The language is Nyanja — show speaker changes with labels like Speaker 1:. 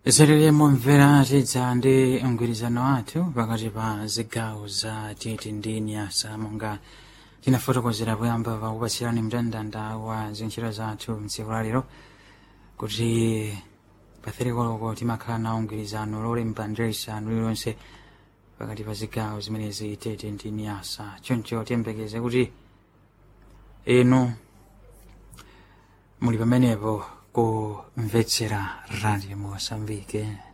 Speaker 1: zerere mumvera tidza ndi mgwirizano wathu pakati pa zigawo za tete ndi nyasa monga tinafotokozera poyamba pakupatsirani mndandanda wa zintchito zathu mtsiku lalero kuti patherikoloko timakhala nawo mgwirizano lolemba ndirisanu lililonse pakati pa zigawo zimenezi tete ndi nyasa choncho tiyembekeze kuti inu muli pamenepo kumvetsera radio mosambike